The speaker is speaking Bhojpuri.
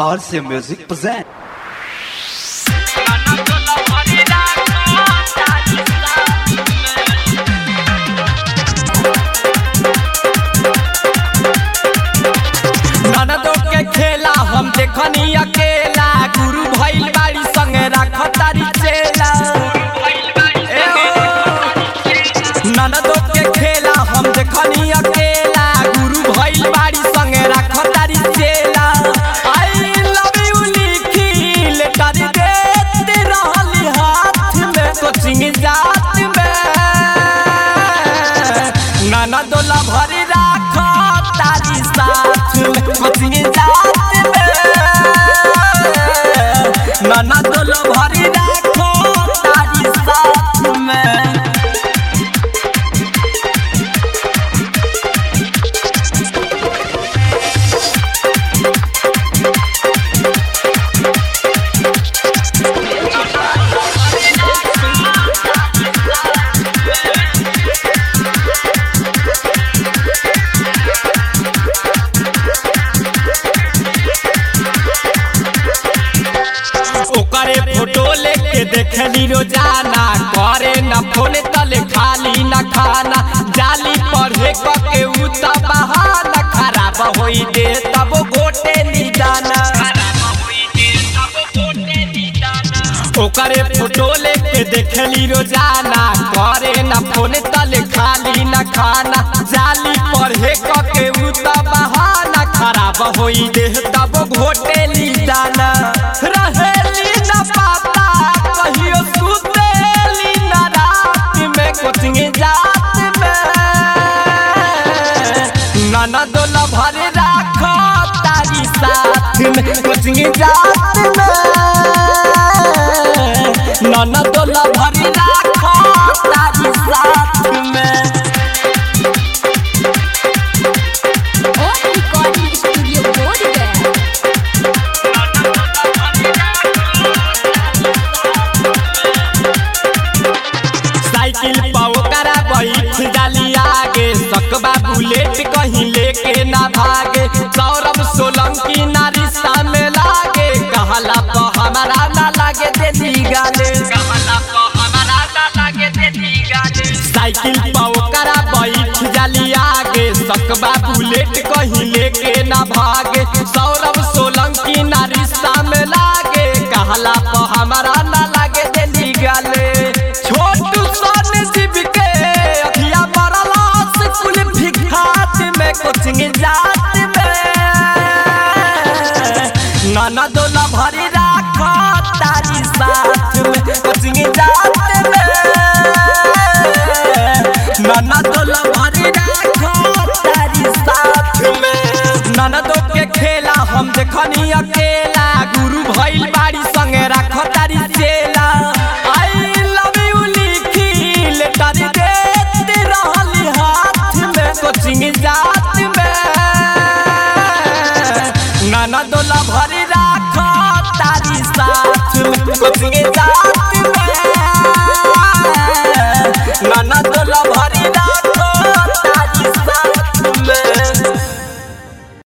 RC Music present. ननदो के खेला हम देखनी अकेला गुरु भइल बाड़ी संगे राखतारी चेला ए हो। ननदो के खेला हम देखनी अकेला गुरु भइल बाड़ी संगे राखतारी चेला आई लव यू लिखी लेटर देते रहली हाथ में कोचिंग जात में ननदो ला भरी राख तारी साथ में कोचिंग जात में ननदो ला भरी राख तारी साथ में ओकरे फोटो लेके देखली रोजाना करे न फोन तले खाली न खाना जाली पढ़े के उ त बहाना खराब होई दे तब गोटे निदाना ओकरे फोटो लेके देखली रोजाना करे न फोन तले खाली न खाना जाली पढ़े के उ त बहाना खराब होई दे तब घोटे निदाना रहेली न पाता कहियो सुतेली न रात में कोचिंग जात में ननद ल भरे राख तारी साथ में कोचिंग जात में ननद ल भरे राख तारी साथ में और recording studio Bodh Gaya cycle पाओ करा बैठ जाली आगे सकबा बुलेट कहीं लेके ना भागे सौरभ सोलंकी ना रिश्ता में लागे कहला तो हमारा ना लागे देती गाले साइकिल पाओ करा बैठ जाली आगे सकबा बुलेट कहीं लेके ना भागे सौरभ सोलंकी ना रिश्ता में लागे कहला तो हमारा ना लागे देती गाले छोटू सोन शिव के अखिया मरला स्कूल भिखात में कोचिंग जात में ननद ल भरी राख तारी साथ में कोचिंग जात में ननद ल भरी राख तारी साथ में ननदो के खेला हम देखनी अकेला गुरु भइल बाड़ी संगे राख तारी चेला आई लव यू लिखी लेटर देते रहली हाथ में कोचिंग जात में ननद ला भरी राख तारी साथ में कोचिंग जात में ननद